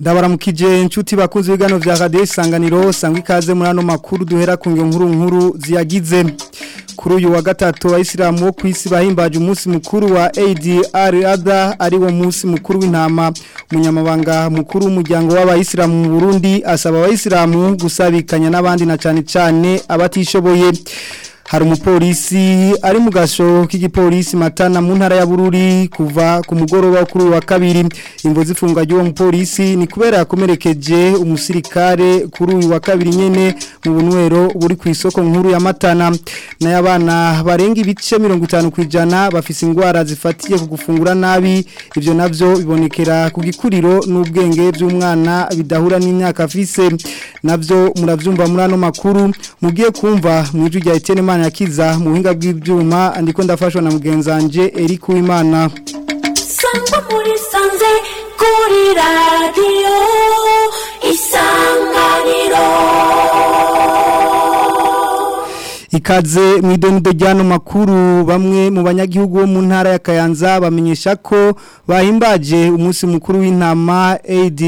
ndabaramukije inshuti bakunze ibiganiro vya radio isanganiro sangwa ikaze muri ano makuru duhera ku nkuru nkuru ziyagize kuri uyu wa gatatu abayisilamu bo kwisi bahimbaje umunsi mukuru wa ADR ari wo munsi mukuru w'intama umunyamabanga mukuru w'umuryango w'abayisilamu mu Burundi asaba abayisilamu gusabikanya n'abandi na cane cane abatishoboye hari umupolisi ari mu gasho k'igipolisi matana mu ntara ya Bururi kuva ku mugoroba kuri wa kabiri imvo zifunga ry'uwo mupolisi ni kubera yakomerekeje umusirikare kuri uyu wa kabiri nyene mu bunwero buri ku isoko nkuru ya matana n'abana barenga ibice 50 kwijana bafise ingwara zifatiye ku gufungura nabi ivyo navyo bibonekera ku gikuriro n'ubwenge by'umwana bidahura n'imyaka afise navyo muravyumva muri ano makuru mugiye kumva mu ijwi rya Etienne yakiza mu buhinga bw'ibyuma ndiko ndafashwa na mugenzanje Eric Uwimana Sangwa muri sanze kuri radio isanganiro Ikaze mu idonido ryano makuru bamwe mu banyagihugu bo mu ntara ya Kayanza bamenyesha ko bahimbaje umunsi mukuru w'intama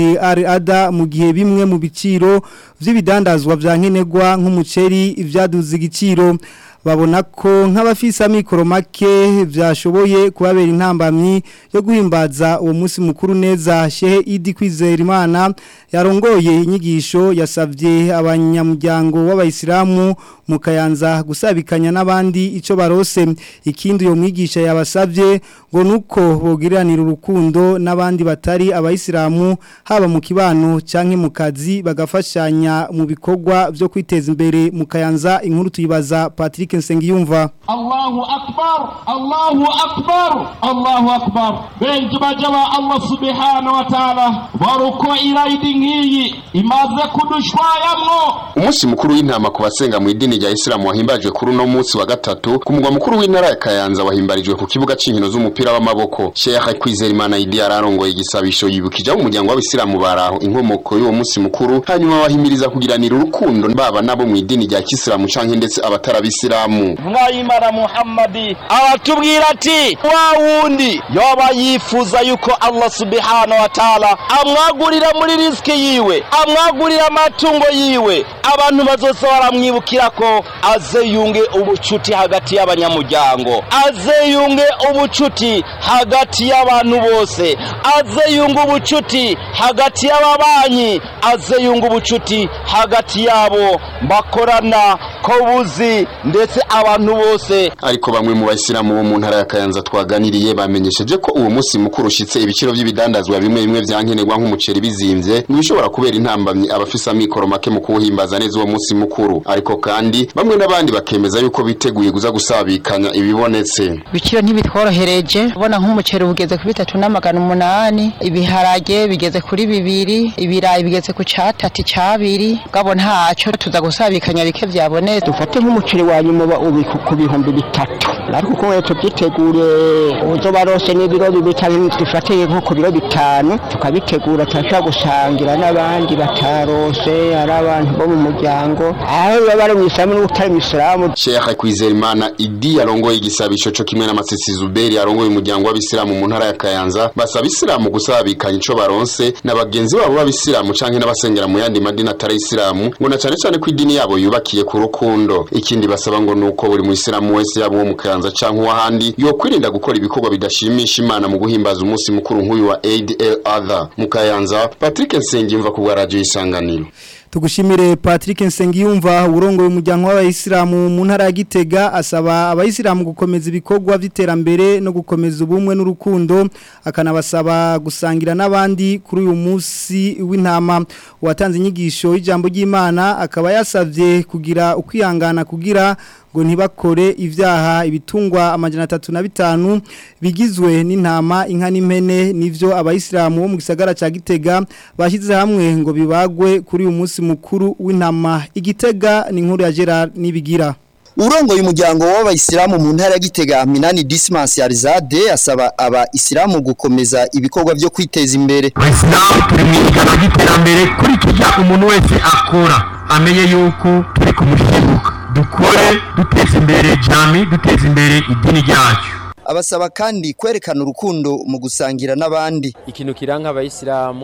ADR mu gihe bimwe mu biciro vy'ibidandazwa vya nkenerwa nk'umuceri ivyaduze igiciro babona ko nk'abafisa mikoro make byashoboye kubabera intambamyi yo guhimbaza uwo munsi mukuru neza shehe idi kwizera imana yarongoye inyigisho yasabye abanyamuryango w'abayisilamu mu kayanza gusabikanya n'abandi icyo barose ikindi uyo mwigisha yabasabye ngo nuko bogiranira urukundo n'abandi batari abayisilamu haba mu kibano cyangwa mu kazi bagafashanya mu bikorwa byo kwiteza imbere mu kayanza inkuru tuyibaza Patrick Nsengiyumva Allahu akbar Allahu akbar Allahu akbar benji bajaba Allah subhanahu wa ta'ala baruko iraidi nkiyi imaze kudushwayamwo umunsi mukuru w'intama ku basenga mu idini rya Islam wahimbajwe kuri no munsi wa gatatu ku mugwa mukuru w'intara ya Kayanza wahimbarijwe ku kibuga c'inkino z'umupira w'amaboko Sheikh Kwizera Imana Idi ararongoye igisabisho yibukije mu muryango w'abisilamu baraho inkomoko y'uwo munsi mukuru hanyuma bahimiriza kugiranira urukundo baba nabo mu idini rya Kisilamu canke ndetse abatarabisilamu mwayimana Muhammadi aratubwira ati wa wundi yoba yifuza yuko Allah subhanahu wa ta'ala amwagurira muri riski yiwe amwagurira amatungo yiwe abantu bazosa baramwibukira ko aze yunge ubucuti hagati y'abanyamuryango aze yunge ubucuti hagati y'abantu bose aze yunge ubucuti hagati y'ababanyi aze yunge ubucuti hagati yabo bakorana ko buzi ndetse abantu bose ariko bamwe mu bayisilamu bo mu ntara ya Kayanza twaganiriye bamenyesheje ko uwo munsi mukuru ushitse ibiciro by'ibidandazwa bimwe bimwe vyankenerwa nk'umuceri bizimvye nibishobora kubera intambamyi abafisa mikoro make mu kuwuhimbaza neza uwo munsi mukuru ariko kandi bamwe n'abandi bakemeza yuko biteguye guza gusabikanya ibibonetse ibiciro ntibitworohereje ubona nk'umuceri ugeze kuri bitatu n'amagana umunani ibiharage bigeze kuri bibiri ibirayi bigeze ku catatu cabiri gabo ntaco tuza gusabikanya bike vyabonetse dufate nk'umuceri wa nyuma ubika ku bihumbi bitatu ariko uko wetu byitegure uzo barose n'ibiro bibiri cyangwa dufate nko ku biro bitanu tukabitegura turashobora gusangira n'abandi batarose ari abantu bo mu muryango aho baba bari mu isilamu n'utari mu isilamu Sheikh Kwizera Idi yarongoye igisabisho cyo kimwe n'amasisi Zuberi yarongoye umuryango w'abisilamu mu ntara ya Kayanza basaba isilamu gusabikanya ico baronse na bagenzi babo b'abisilamu canke n'abasengera mu yandi madini atari isilamu ngo na cane cane ko idini yabo yubakiye ku rukundo ikindi basaba ngo nuko buri mu isilamu wese yabo mu Kayanza canke uwahandi yo kwirinda gukora ibikorwa bidashimisha Imana mu guhimbaza umunsi mukuru nk'uyu wa Eid el-Adha mu Kayanza Patrick Nsengimva ku bwa radio isanganiro Tugushimire Patrick Nsengiyumva urongo y'umuryango w'abayisilamu mu ntara ya Gitega asaba abayisilamu gukomeza ibikorwa by'iterambere no gukomeza ubumwe n'urukundo akanabasaba gusangira n'abandi kuri uyu munsi w'intama watanze inyigisho y'ijambo ry'Imana akaba yasavye kugira ukwihangana kugira ngo ntibakore ibyaha ibitungwa amajana atatu na bitanu bigizwe n'intama inka n'impene nivyo abayisilamu bo mu gisagara ca Gitega bashyize hamwe ngo bibagwe kuri uyu munsi mukuru w'intama igitega ni inkuru ya Gerard nibigira urongoye umuryango w'abayisilamu mu ntara ya Gitega Minani Dismas Yarizade asaba abayisilamu gukomeza ibikorwa byo kwiteza imbere Abayisilamu turi mu ijana ry'iterambere kurikija umuntu wese akora amenye yuko turi kumushibuka dukore duteza imbere jami duteza imbere idini ryacu abasaba kandi kwerekana urukundo mu gusangira n'abandi ikintu kiranga abayisilamu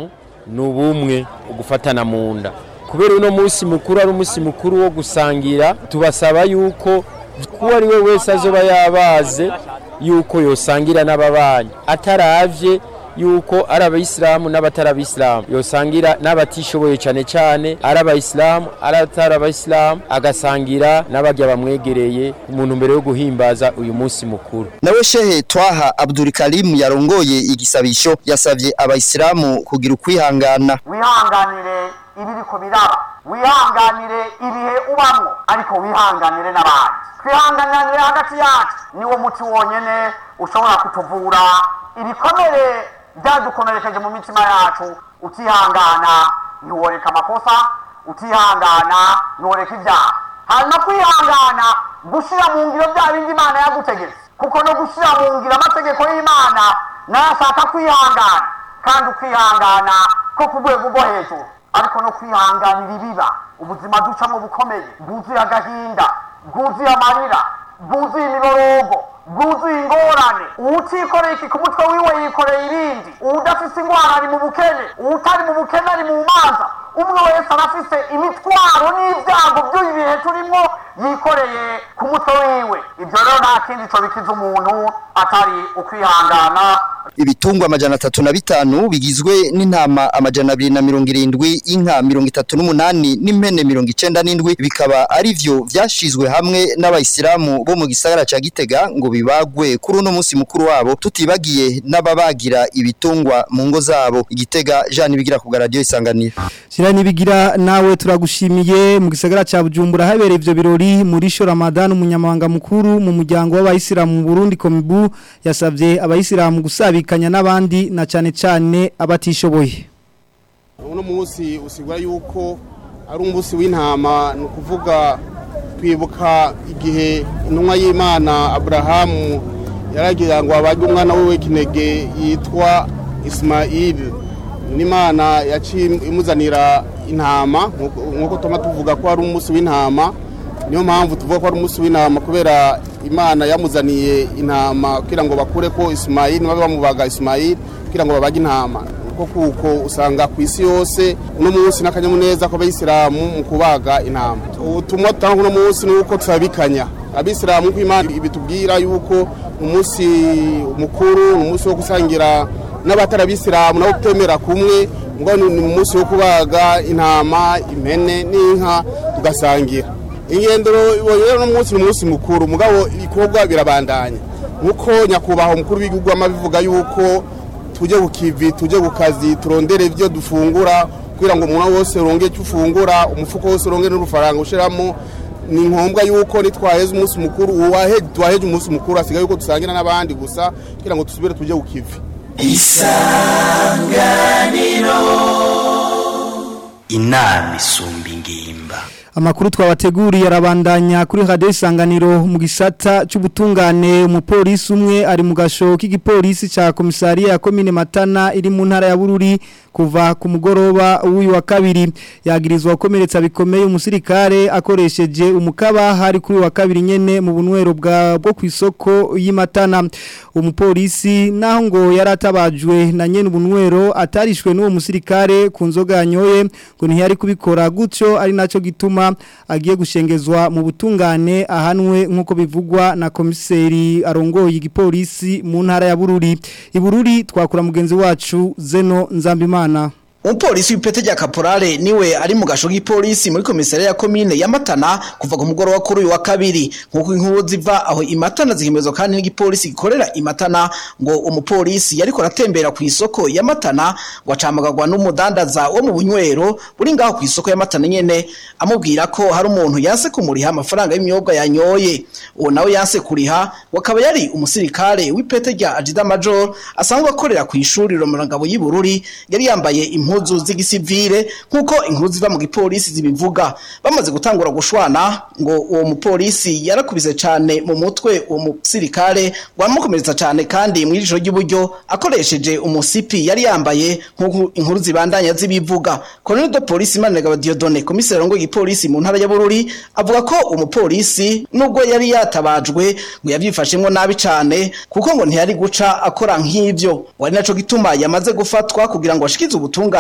ni ubumwe ugufatana mu nda kubera uno munsi mukuru ari umunsi mukuru wo gusangira tubasaba yuko uwo ari we wese azoba yabaze yuko yosangira n'ababanyi ataravye yuko ari abayisilamu n'abatari abayisilamu yosangira n'abatishoboye cyane cyane ari abayisilamu ari atari abayisilamu agasangira n'abajya bamwegereye umuntu mbere yo guhimbaza uyu munsi mukuru nawe shehe twaha Abdul Karim yarongoye igisabisho yasavye abayisilamu kugira ukwihangana wihanganire ibiriko biraba wihanganire ibihe ubamwo ariko wihanganire n'abandi twihanganire hagati yacu niwo muti wonyene ushobora kutuvura ibikomere byadukomerekeje mu mitima yacu utihangana ntiworeka amakosa utihangana ntiworeka ibyaha hanyuma kwihangana gushyira mu ngiro bya bindi imana yagutegetse kuko no gushyira mu ngiro amategeko y'imana nayo ashaka kwihangana kandi ukwihangana ko ku rwego rwo hejuru ariko no kwihanganira ibiba ubuzima ducamo bukomeye bwuzuye agahinda bwuzuye amarira bwuzuye imiborogo bwuzuye ingorane uwutikoreye iki ku mutwe wiwe yikoreye ibindi uwudafise ingwara ari mu bukene uwutari mu bukene ari mu manza umwe wese arafise imitwaro n'ibyago by'uyu bihe turimo yikoreye ku mutwe wiwe ibyo rero nta kindi co bikiza umuntu atari ukwihangana ibitungwa amajana atatu na bitanu bigizwe n'intama amajana abiri na mirongo irindwi inka mirongo itatu n'umunani n'impene mirongo icenda n'indwi bikaba ari vyo vyashizwe hamwe n'abayisilamu bo mu gisagara ca gitega ngo bibagwe kuri uno munsi mukuru wabo tutibagiye n'ababagira ibitungwa mu ngo zabo igitega jean bigira ku radio isanganiro Shira nibigira nawe turagushimiye mu gisagara ca Bujumbura habereye ivyo birori muri sho Ramadan umunyamabanga mukuru mu muryango w'abayisilamu mu Burundi Komibu yasavye abayisilamu gusabikanya n'abandi na cane cane abatishoboye uno munsi usigura yuko ari umunsi w'intama ni ukuvuga twibuka igihe intumwa y'imana aburahamu yaragira ngo abage umwana we w'ikinege yitwa isimayili n'imana yaciye imuzanira intama nk'uko tuma tuvuga ko ari umunsi w'intama niyo mpamvu tuvuga ko ari umunsi w'intama kubera imana yamuzaniye intama kugira ngo bakure ko isimayili babe bamubaga isimayili kugira ngo babage intama kuko kuko usanga ku isi yose uno munsi n'akanyamuneza k'abayisilamu mu kubaga intama ubutumwa dutanga uno munsi ni uko turabikanya abisilamu ko imana ibitubwira yuko umunsi mukuru ni umunsi wo gusangira n'abatari abisilamu nabo kutemera kumwe ngo ni umunsi wo kubaga intama impene n'inka tugasangira ingendero rero uno munsi ni umunsi mukuru mugabo ibikorwa birabandanya nk'uko nyakubahwa umukuru w'igihugu amabivuga yuko tujye ku kivi tujye ku kazi turondere ibyo dufungura kugira ngo umuntu wose uronge icyo ufungura umufuko wose uronge n'urufaranga ushyiramo ni ngombwa yuko nitwaheze umunsi mukuru tuwaheje umunsi mukuru hasigaye yuko dusangira n'abandi gusa kugira ngo dusubire tujye ku kivi isanganiro inama isumba ingimba Amakuru twabateguriye arabandanya kuri radio isanganiro mu gisata c'ubutungane umupolisi umwe ari mu gasho k'igipolisi ca komisariya ya komine Matana iri mu ntara ya Bururi kuva ku mugoroba w'uyu wa kabiri yagirizwa gukomeretsa bikomeye umusirikare akoresheje umukaba hari kuri wa kabiri nyene mu bunwero bwa bwo kwisoko y'Imatana umupolisi naho ngo yaratabajwe na nyene ubunwero atarishwe n'uwo musirikare ku nzoga yanyoye ngo ntiyari kubikora gutyo ari naco gituma agiye gushengezwa mu butungane ahanwe nk'uko bivugwa na komiseri arongoye igipolisi mu ntara ya Bururi ibururi twakura mugenzi wacu Zeno Nzambimana Umupolisi w'ipete rya kaporale niwe ari mu gasho k'ipolisi muri komisariya ya komine ya Matana kuva ku mugoroba kuri uyu wa kabiri nkuko inkuru ziva aho imatana zihimezwa kandi n'igipolisi gikorera imatana ngo umupolisi yariko aratembera ku isoko ya Matana ngo acamagagwa n'umudandaza wo mu bunywero buri ngaho ku isoko ya Matana nyene amubwira ko hari umuntu yanse kumuriha amafaranga y'imyobwa yanyoye uwo nawe yanse kuriha wakaba yari umusirikare w'ipete rya Ajida Major asanzwe akorera ku ishuri Romurangabo y'Ibururi yari yambaye impu impuzu z'igisivile nkuko inkuru ziva mu gipolisi zibivuga bamaze gutangura gushwana ngo uwo mupolisi yarakubise cyane mu mutwe uwo musirikare wamukomeretsa cyane kandi mu ijoro ry'iburyo akoresheje umusipi yari yambaye nkuko inkuru zibandanya zibivuga Colonel de Police Manegaba Diodone komiseri ngo igipolisi mu ntara ya Bururi avuga ko umupolisi nubwo yari yatabajwe ngo yavyifashemwo nabi cyane kuko ngo ntiyari guca akora nk'ivyo wari naco gituma yamaze gufatwa kugira ngo ashikize ubutunga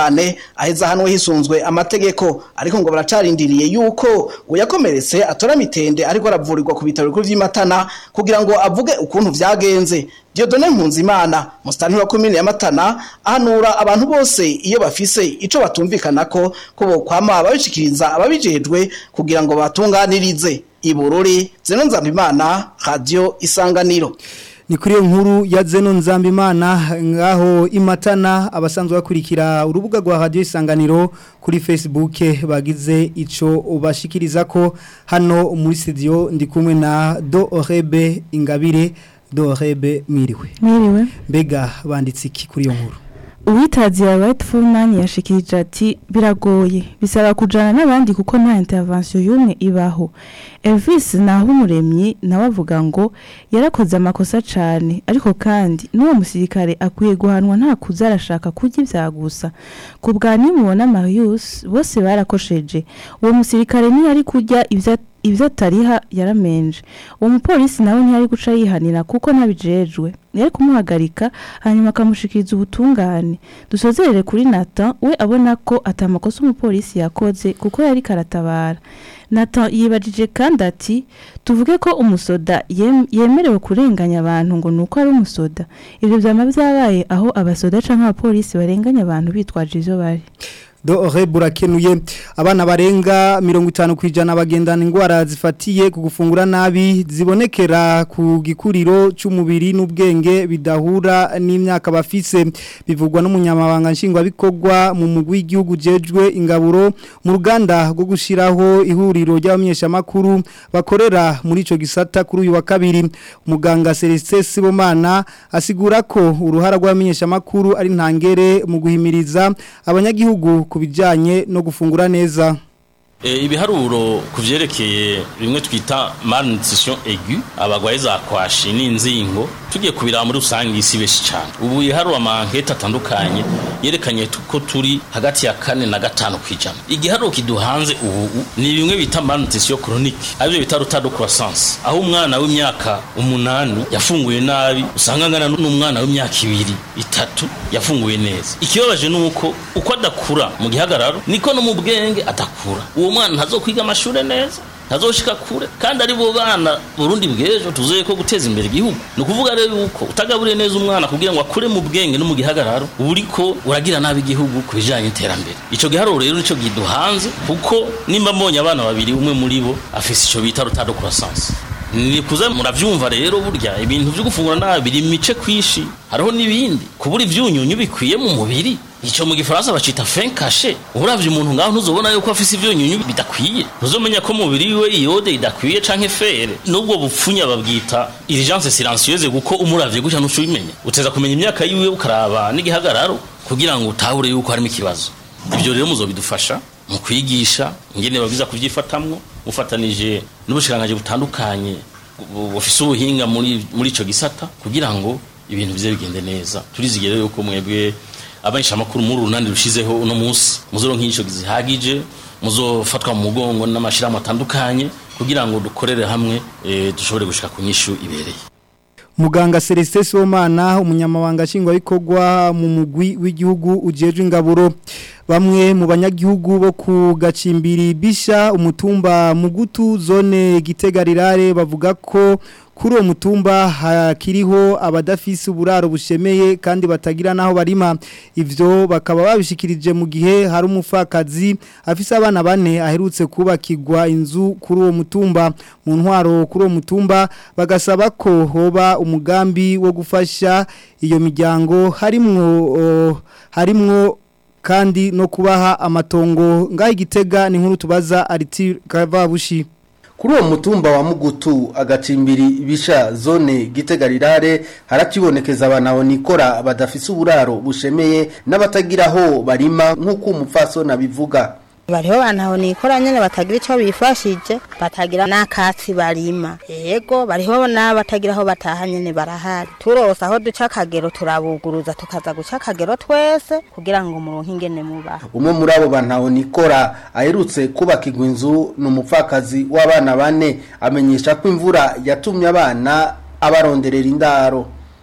ubutungane aheza hanwe hisunzwe amategeko ariko ngo baracarindiriye yuko ngo yakomeretse atora mitende ariko aravurirwa ku bitaro bikuru vy'imatana kugira ngo avuge ukuntu vyagenze Diodone Mpunzimana mustani wa komine ya Matana ahanura abantu bose iyo bafise ico batumvikanako ko bo kwama babishikiriza ababijejwe kugira ngo batunganirize ibururi zeno nzambimana radio isanganiro ni kuri iyo nkuru ya zeno nzambimana ngaho imatana abasanzwe bakurikira urubuga rwa radio isanganiro kuri facebook bagize ico ubashikiriza ko hano muri studio ndi kumwe na do orebe ingabire do orebe mwiriwe Mwiriwe. mbega banditse iki kuri iyo nkuru Uwitazi ya Rightful Man yashikirije ati biragoye bisaba kujana n'abandi kuko nta intervention yumwe ibaho. Elvis naho umuremyi nawe avuga ngo yarakoze amakosa cane ariko kandi n'uwo musirikare akwiye guhanwa nta kuza arashaka kurya ivyagusa. Ku bwa nimubona Marius bose barakosheje. Uwo musirikare ntiyari kurya ivya ibyo atariha yaramenje uwo mupolisi nawe ntiyari guca yihanira kuko ntabijejwe yari kumuhagarika hanyuma akamushikiriza ubutungane dusozerere kuri Nathan we abona ko atamakosa umupolisi yakoze kuko yari karatabara Nathan yibajije kandi ati tuvuge ko umusoda yem- yemerewe kurenganya abantu ngo nuko ari umusoda ibyo byama byabaye aho abasoda canke abapolisi barenganya abantu bitwaje ivyo bari do ore burakenuye abana barenga mirongo itanu ku ijana bagendana indwara zifatiye ku gufungura nabi zibonekera ku gikuriro cy'umubiri n'ubwenge bidahura n'imyaka bafise bivugwa n'umunyamabanga nshingwabikorwa mu mugwi w'igihugu jejwe ingaburo mu ruganda rwo gushyiraho ihuriro ry'abamenyeshamakuru bakorera muri icyo gisata kuri uyu wa kabiri umuganga Celestin Sibomana asigura ko uruhara rw'abamenyeshamakuru ari ntangere mu guhimiriza abanyagihugu ku bijyanye no gufungura neza E, ibiharuro ku vyerekeye bimwe twita malnutrition aiguë abagwaye za kwashi n'inzingo tugiye kubiraba muri rusange isi beshi cyane ubu iharuro amankete atandukanye yerekanye tu- ko turi hagati ya kane na gatanu kwijana igiharuro kiduhanze ubu ni bimwe bita malnutrition chronique arivyo bita retard de croissance aho umwana w'imyaka umunani yafunguye nabi usanga angana n'umwana w'imyaka ibiri itatu yafunguye neza ikibabaje ni uko uko adakura mu gihagararo niko no mu bwenge adakura uwo mwana ntazokwiga amashuri neza ntazoshika kure kandi ari bo bana Burundi bw'ejo tuzoye ko guteza imbere igihugu ni ukuvuga rero yuko utagaburiye neza umwana kugira ngo akure mu bwenge no mu gihagararo uba uriko uragira nabi igihugu ku bijanye n'iterambere ico giharuro rero nico giduhanze kuko nimba mbonye abana babiri umwe muri bo afise ico bita retard de croissance ni kuza muravyumva rero burya ibintu vyo gufungura nabi biri mice kwishi hariho n'ibindi kubura ivyunyunyu bikwiye mu mubiri ico mu gifaransa bacita fin caché uravye umuntu ngaho ntuzobona yuko afise ivyunyunyu bidakwiye ntuzomenya ko mu mubiri we iyode idakwiye canke fere nubwo bupfunya babwita urgence silencieuse kuko umuravye gutya ntuco ubimenya uteza kumenya imyaka yiwe ukaraba n'igihagararo kugira ngo utahure yuko harimo ikibazo ibyo rero muzobidufasha mu kwigisha ingene babwiza kuvyifatamwo mufatanije n'ubushikiranganji butandukanye bu- bufise ubuhinga muri muri ico gisata kugira ngo ibintu bize bigende neza turizigere yuko mwebwe abanishamakuru muri urunani rushizeho uno munsi muzoronka inyigisho zihagije muzofatwa mu mugongo n'amashirahamwe atandukanye kugira ngo dukorere hamwe eh, dushobore gushika ku nyishu ibereye muganga Celestin Sibomana umunyamabanga nshingwabikorwa mu mugwi w'igihugu ujejwe ingaburo bamwe mu banyagihugu bo ku gacimbiri bisha umutumba mugutu zone gitegarirare bavuga ko kuri uwo mutumba hakiriho abadafise uburaro bushemeye kandi batagira naho barima ivyo bakaba babishikirije mu gihe hari umufakazi afise abana bane aherutse kubakirwa inzu kuri uwo mutumba mu ntwaro kuri uwo mutumba bagasaba ko hoba umugambi wo gufasha iyo miryango harimwo oh, harimwo kandi no kubaha amatongo ngaho igitega ni nkuru tubaza ariti kavabushi Kuri uwo mutumba wa Mugutu agacimbiri bisha zone gitegarirare harakibonekeza abana nikora badafise uburaro bushemeye n'abatagiraho barima nk'uko umupfasoni abivuga bariho bantu nikora nyene batagira ico bifashije batagira n'akatsi barima yego bariho n'abatagira aho bataha nyene barahari turose aho duca akagero turabuguruza tukaza guca akagero twese kugira ngo muronke ingene mubaho umwe muri abo bantu nikora aherutse kubakirwa inzu ni umupfakazi w'abana bane amenyesha ko imvura yatumye abana abaronderera indaro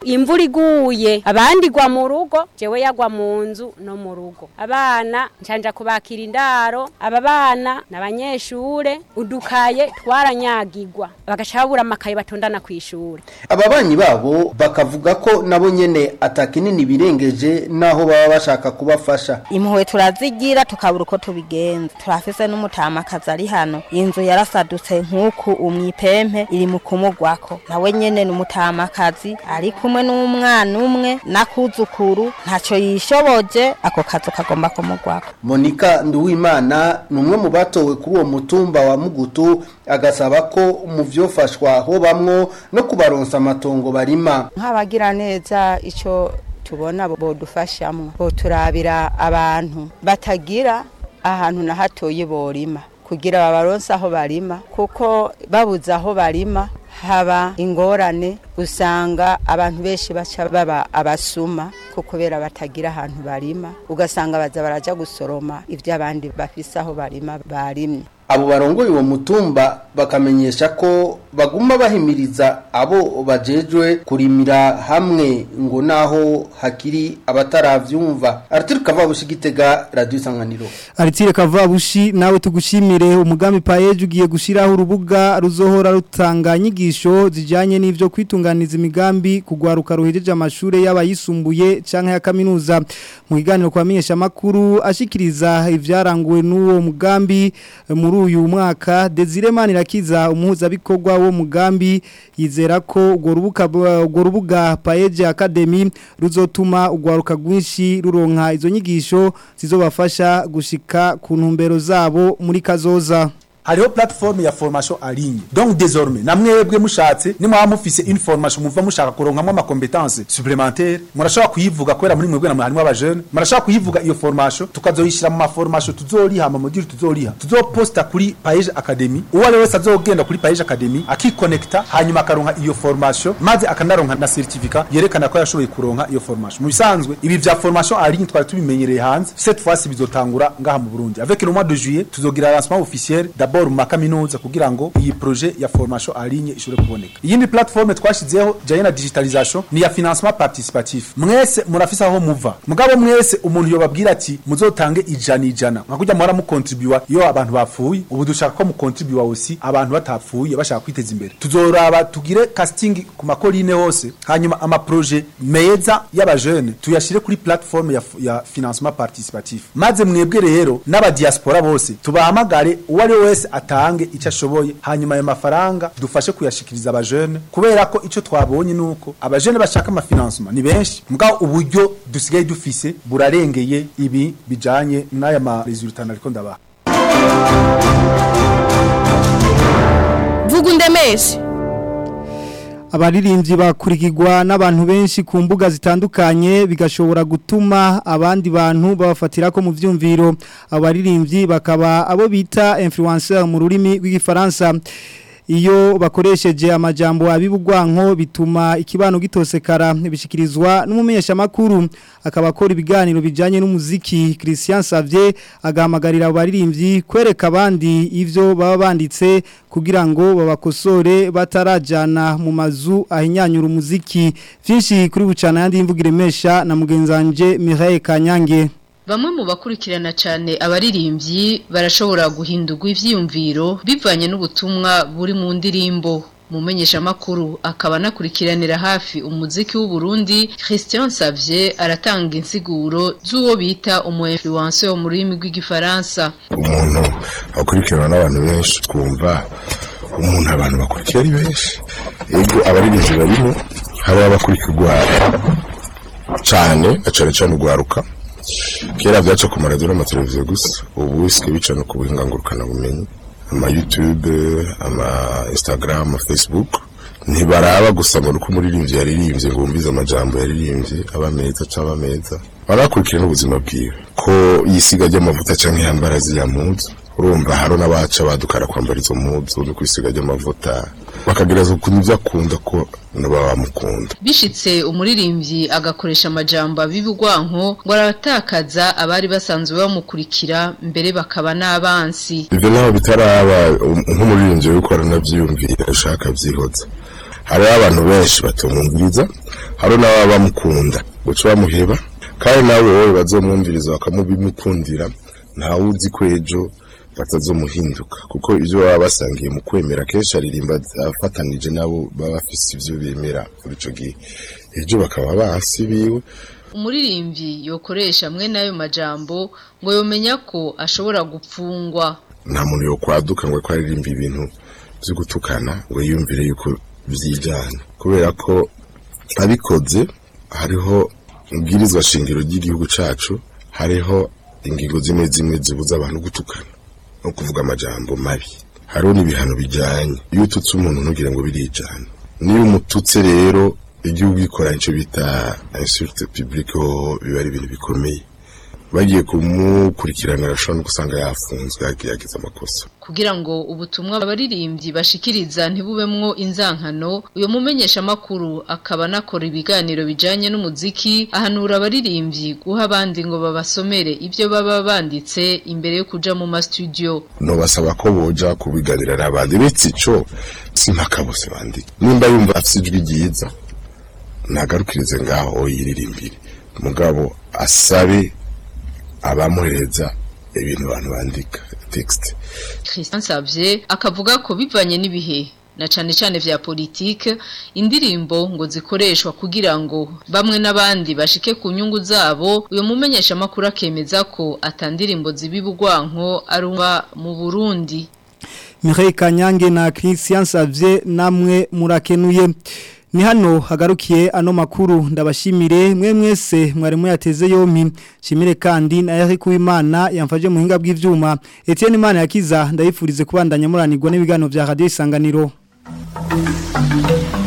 imvura iguye abandi gwa mu rugo jewe yagwa mu nzu no mu rugo abana ncanja kubakira indaro aba bana n'abanyeshure udukaye twaranyagirwa bagaca babura amakaye batondana ku ishure ababanyi babo bakavuga ko nabo nyene atakinini birengeje naho baba bashaka kubafasha impuhwe turazigira tukabura uko tubigenza turafise n'umutamakazi ari hano inzu yarasadutse nk'uku umwipempe iri mu kumugwako nawe nyene ni umutamakazi ari kumwe n'umwana umwe n'akuzukuru ntaco yishoboje ako kazu kagomba kumugwako Monika Nduwimana ni umwe mu batowe kuri uwo mutumba wa Mugutu agasaba ko mu vyofashwa ho bamwo no kubaronsa amatongo barima nk'abagira neza icyo tubona bodufashamwo boturabira abantu batagira ahantu na hatoye borima kugira babaronse aho barima kuko babuze aho barima haba ingorane usanga abantu benshi baca baba abasuma ko kubera batagira ahantu barima ugasanga baza baraja gusoroma ibyo abandi bafise aho barima barimye abo barongoye uwo mutumba bakamenyesha ko baguma bahimiriza abo bajejwe kurimira hamwe ngo naho hakiri abataravyumva Arthur Kavabushi gitega radio isanganiro Aritire Kavabushi nawe tugushimire umugambi paeje ugiye gushiraho urubuga ruzohora rutanga inyigisho zijanye n'ivyo kwitunganiza imigambi kugwaruka ruhejeje amashure y'abayisumbuye canke ya kaminuza mu kiganiro kwa menyesha makuru ashikiriza ivyaranguwe n'uwo mugambi muri uyu mwaka Desire Manirakiza umuhuza bikorwa wo mugambi yizera ko urwo rubuga urwo rubuga Paeje Academy ruzotuma ugwaruka gwinshi ruronka izo nyigisho zizobafasha gushika ku ntumbero zabo muri kazoza hariho plateforme ya formation en ligne donc désormais namwebwe mushatse nimwaba mufise une formation muva mushaka kuronkamwo ama compétences supplémentaires murashobora kuyivuga kubera muri mwebwe namwe harimo aba jeune murashobora kuyivuga iyo formation tukazoyishira mu ma formation tuzoriha ama module tuzoriha tuzoposta kuri Paige Academy uwo ari wese azogenda kuri Paige Academy akiconnecta hanyuma akaronka iyo formation maze akanaronka na certificat yerekana ko yashoboye kuronka iyo formation mu bisanzwe ibi vya formation en ligne twari tubimenyereye hanze cette fois bizotangura ngaha mu Burundi avec le mois de juillet tuzogira lancement officiel d'abord mu makaminuza kugira ngo iyi projet ya formation en ligne ishobore kuboneka iyindi plateforme twashizeho janye na digitalisation ni ya financement participatif mwese murafise aho muva mugabo mwese umuntu yobabwira ati muzotange ijana ijana nka kurya muhora mukontribuwa iyo abantu bapfuye ubu dushaka ko mukontribuwa aussi abantu batapfuye bashaka kwiteza imbere tuzoraba tugire casting ku makoline hose hanyuma ama projet meza y'abajene tuyashire kuri plateforme ya, ya financement participatif maze mwebwe rero n'abadiaspora bose tubahamagare uwo ari we wese atange icyo ashoboye hanyuma ayo mafaranga dufashe kuyashikiriza abajene kubera ko icyo twabonye nuko abajene bashaka amafinansoma ni benshi mbwa uburyo dusigaye dufise burarengeye ibi bijanye n'aya ma resultat ariko ndabaha vuga undemeshe abaririmbyi bakurikirwa n'abantu benshi ku mbuga zitandukanye bigashobora gutuma abandi bantu babafatira ko mu vyumviro abaririmbyi bakaba abo bita influencer mu rurimi rw'igifaransa iyo bakoresheje amajambo abibugwanko bituma ikibano gitosekara bishikirizwa n'umumenyesha makuru akaba akora ibiganiro bijanye n'umuziki Christian Savier agahamagarira abaririmbyi kwereka abandi ivyo baba banditse kugira ngo babakosore batarajana mu mazu ahinyanyura umuziki vyinshi kuri bucana yandi imvugire mesha na mugenzanje Mireille Kanyange Bamwe mu bakurikirana cyane abaririmbyi barashobora guhindurwa ivyiyumviro bivanye n'ubutumwa buri mu ndirimbo mumenyesha makuru akaba nakurikiranira hafi umuziki w'u Burundi Christian Savier aratanga insiguro z'uwo bita umu influencer wo mu rurimi rw'igifaransa umuntu akurikirana n'abantu benshi twumva umuntu abantu bakurikira ari benshi ego abaririmbyi barimo hari abakurikirwa cyane cyane cyane ugwaruka kera byaca ku maradiyo n'amateleviziyo gusa ubu bisigaye bica no ku buhinga ngurukanabumenyi ama youtube ama instagram ama facebook ntibaraba gusa ngo nuko umuririmbyi yaririmbye ngo wumvize amajambo yaririmbye aba meza cyangwa meza barakurikira n'ubuzima bwiwe ko yisiga ry'amavuta cyangwa yambara ziriya mpuzu urumva hari n'abaca badukara kwambara izo mpuzu no kwisiga ry'amavuta bakagereza ukuntu ibyo akunda ko nabo bamukunda bishitse umuririmbyi agakoresha amajambo abibugwanko ngo aratakaza abari basanzwe bamukurikira mbere bakaba n'abansi ibyo naho bitaraba nk'umuririmbyi wiko aranabyiyumvira ashaka byihoza hariho abantu benshi batumwumviriza hari n'ababa bamukunda guca bamuheba kandi nawe wowe bazomwumviriza bakamubimukundira ntawe uzi ko ejo batazomuhinduka kuko ibyo baba basangiye mu kwemera kenshi aririmba afatanije nabo baba bafise ibyo bemera kuri ico gihe ejo bakaba basi biwe umuririmbyi yokoresha amwe n'ayo majambo ngo yomenya ko ashobora gupfungwa nta muntu yo kwaduka ngo ko aririmba ibintu byo gutukana ngo yumvire yuko byijyana kubera ko abikoze hariho ubwirizwa shingiro ry'igihugu cacu hariho ingingo zimwe zimwe zibuza abantu gutukana no kuvuga amajambo mabi hariho n'ibihano bijyanye iyo ututse umuntu ntugire ngo birijana niyo umututse rero igihugu gikora icyo bita insulte publique ho biba ari ibintu bikomeye bagiye kumukurikirana arashobora no gusanga yafunzwe yagize amakosa kugira ngo ubutumwa abaririmbyi bashikiriza ntibubemwo inzankano uyo mumenyesha makuru akaba nakora ibiganiro bijanye n'umuziki ahanura abaririmbyi guha abandi ngo babasomere ibyo baba banditse imbere yo kuja mu ma studio no basaba ko boja kubiganira n'abandi uretse ico simpaka bose bandika nimba yumva afise ijwi ryiza nagarukirize ngaho yiririmbire mugabo asabe abamuhereza ibintu abantu bandika text Christian Savye akavuga ko bivanye n'ibihe na cane cane vya politike indirimbo ngo zikoreshwa kugira ngo bamwe n'abandi bashike ku nyungu zabo uyo mumenyesha makuru akemeza ko atandirimbo zibibugwanko arumva mu Burundi Mireille Kanyange na Christian Savye namwe murakenuye ni hano hagarukiye ano makuru ndabashimire mwe mwese mwarimu yateze yompi shimire kandi na Eric Uwimana yamfaje mu hinga bw'ivyuma Etienne Imana yakiza ndayifurize kubandanya muranirwa n'ibiganiro vya Radio Isanganiro